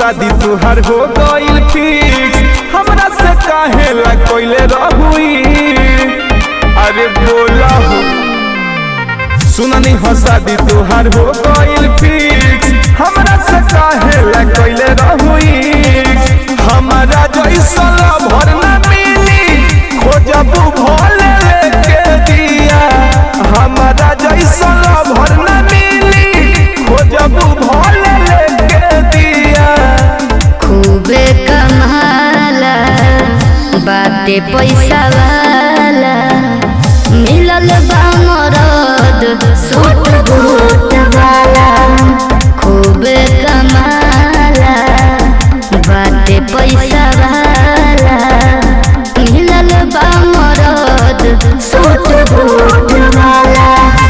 शादी तुहार हो गइल फिक्स हमरा से काहे ला कोइले रहुई अरे बोला हो सुननी हो शादी तुहार हो गइल फिक्स हमरा से काहे ला कोइले रहुई हमारा जैसा भर ना मिली खोजबू भोले लेके दिया हमारा जैसा भर ना मिली खोजबू भोले लेके दिया खूबे कमाला बाटे पैसा वाला मिलल बा मरद सूट बूट वाला खूबे कमाला बाटे पैसा वाला मिलल बा मरद सूट बूट वाला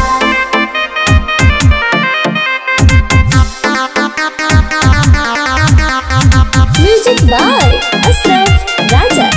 Music by Ashraf Raja.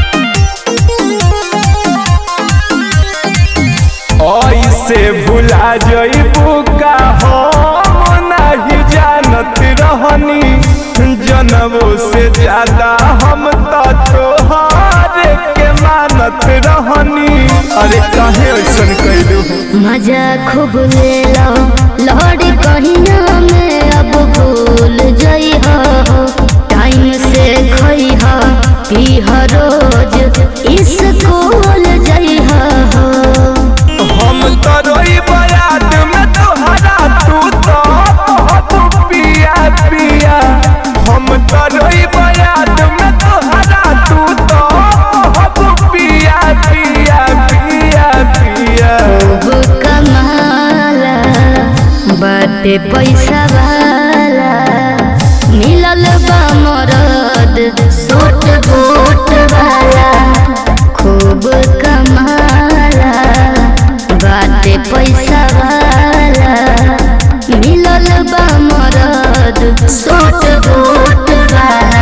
ऐसे भुला जइबू का हम नहीं जानत रहनी जनवो से ज्यादा हम तो तोहारे के मानत रहनी अरे काहे ऐसन कैलू मजा खूब ले लो लहड़ी कहिया में अब भूल जई हो टाइम से खई हो पी हो रोज स्कूल जई हो हम तो रोई बयाद में तोहरा तू तो बहुत पिया पिया हम तो रोई बयाद में तोहरा तू तो बहुत पिया पिया पिया पिया खूब कमाला बाटे पैसा वाला मिलल बा मरद सूट बूट वाला खूब कमाला बाटे पैसा वाला मिलल बा मरद सूट बूट वाला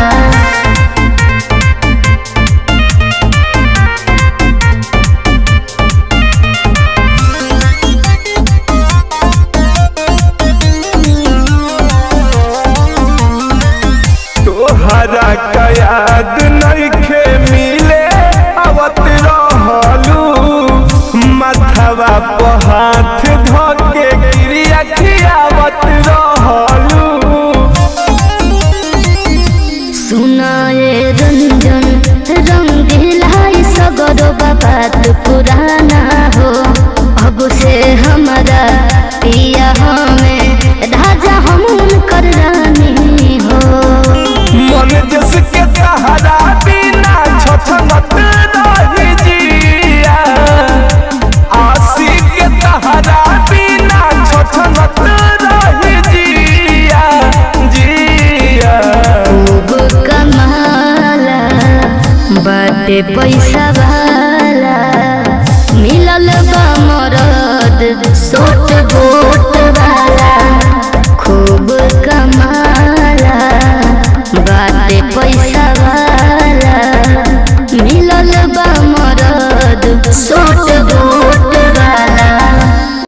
तोहरा का याद नइखे मिले आवत रहलू माथवा पर हाथ धके गिरिया खियावत रहलू सुनाए रंजन रंगीलाई सगरो बात पुराना हो अब से हमारा पिया हमें राजा हम कर रानी हो मन जिसके सहारा बिना छछनत रही जिया आशी के सहारा बिना छछनत रही जिया जिया खूब कमाला बाटे पैसा वाला मिलल बा मरद सूट बूट